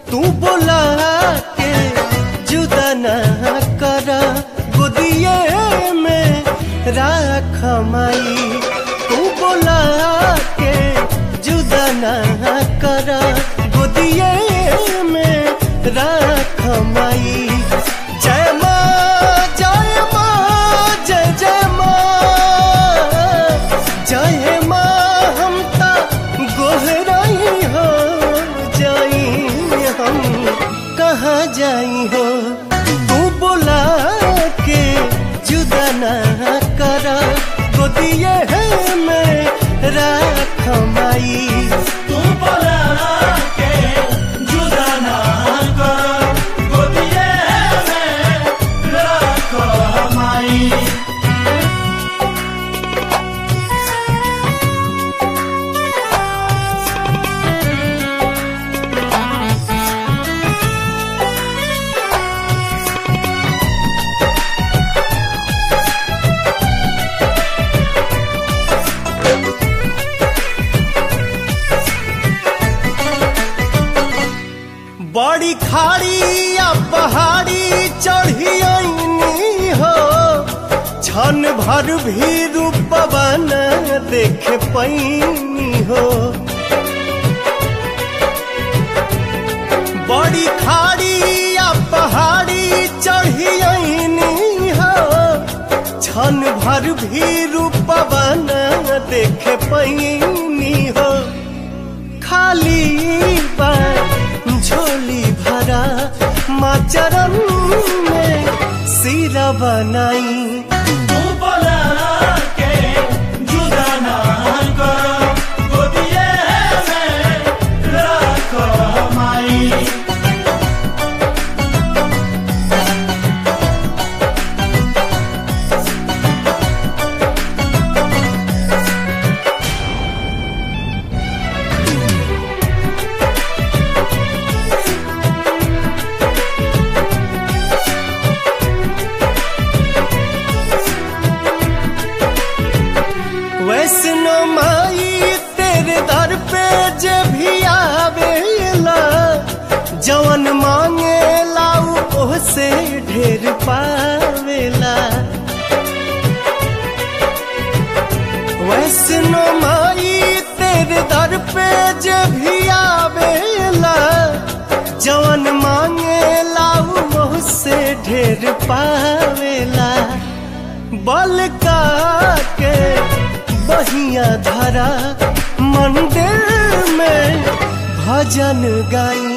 तू बोला के जुदा ना कर गोदिए में राख माई तू बोला के जुदा ना कर गोदिए में राख माई जय माँ जय माँ जय जय माँ जय माँ हम ता गोहराई हो जाई हम कहाँ जाई हो तू बोला के जुदा ना कर गोदिए में राख माई तू बोला के जुदा ना कर गोदिए में रख माई बड़ी खाड़ी या पहाड़ी चढ़ी आईनी हो क्षण भर भी रूपवा न देख पैनी हो बड़ी खाड़ी या पहाड़ी चढ़ी आईनी हो क्षण भर भी रूपवा न देख पैनी हो खाली बा झोली भरा माँ चरण में सिरा बनाई तू बोला के जुदा ना कर गोदिए में रख माई वैष्णो माई तेरे दर पे जे भी आवेला जवन मांगे लाऊ ओह से ढेर पावेला वैष्णो माई तेरे दर पे जे भी आवेला जवन मांगे लाऊ ओह से ढेर पावेला बल का के बहिया धरा मंदिर में भजन गाई